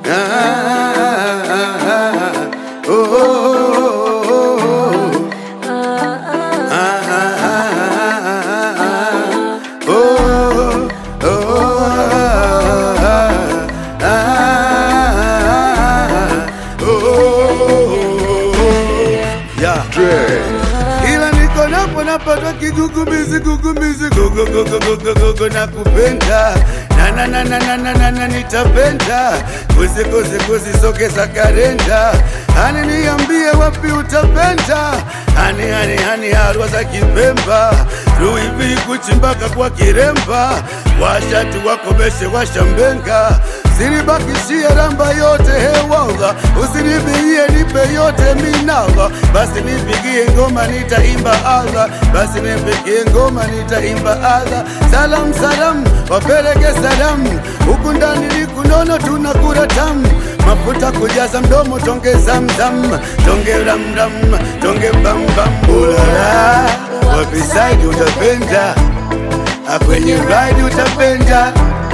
oh, oh, oh, ah, oh, oh, ah, oh, yeah. Ila niko napo napatwa kigugumizi gugumizi gugu gugu gugu gugu na kupenda na na na na na na na na nitapenda kuzi kuzi kuzi sogeza karenda hani niambie wapi utapenda hani hani hani harwa za kipemba ruivi kuchimbaka kwa kiremba washatu wakomeshe washambenga Sinibakishie ramba yote hewaga, usinibie nipe yote minaga. Basi nipigie ngoma nitaimba aga, basi nipigie ngoma nitaimba aga. Salam salam, wapeleke salamu, huku ndani ni kunono tunakura tamu mafuta kujaza mdomo tonge zamzam tonge ramram tonge bambam ulala wapisaidi utapenda akwenye ride utapenda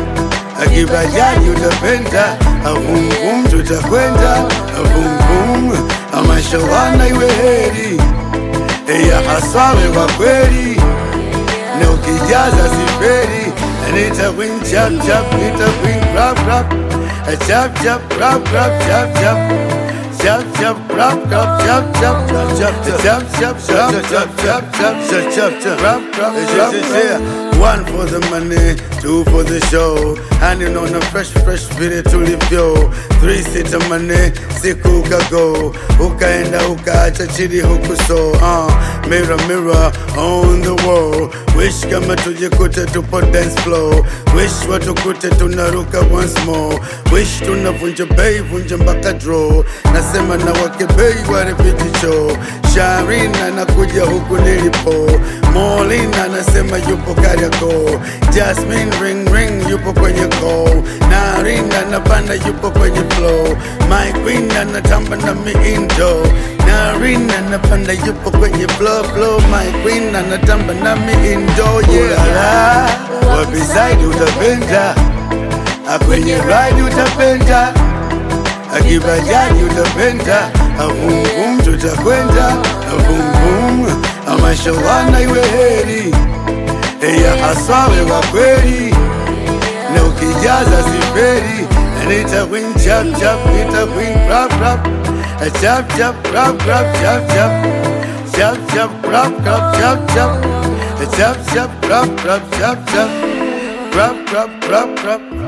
akibajaji utapenda, avumvum tutakwenda, avumvum amashawana iwe heri, eya hasawe kwa kweli, na ukijaza siferi, nita win chap chap, nita win rap rap, chap chap rap rap chap chap. Chop chop rap rap chop chop chop chop chop chop chop chop chop chop chop chop chop rap rap rap rap One for the money, two for the show. Handing on a fresh fresh video tulivyo. Three sita money, siku ukago. Ukaenda ukaacha chini huku so. Uh, mirror mirror on the wall. Wish kama tujikute tupo dance floor. Wish watukute tunaruka once more. Wish tunavunja bei vunja mpaka draw. Nasema na wake bei wale vijicho. Sharin anakuja huku nilipo. Molin anasema yupo Kariakoo. Jasmine ring ring yupo kwenye call. Narin anapanda yupo kwenye flow. My queen anatamba na miindo. Narin anapanda yupo kwenye flow flow. My queen anatamba na miindo. Yeah. Wabisaidi utapenda. Kwenye ride utapenda. Akibajaji utapenda, avumvum tutakwenda, avumvum amashawana iwe heri, eya hasawe wa kweli, na ukijaza siferi, nita win chap chap, nita win rap rap, chap chap rap rap chap chap, chap chap rap rap chap chap, chap chap rap rap chap chap, rap rap rap rap.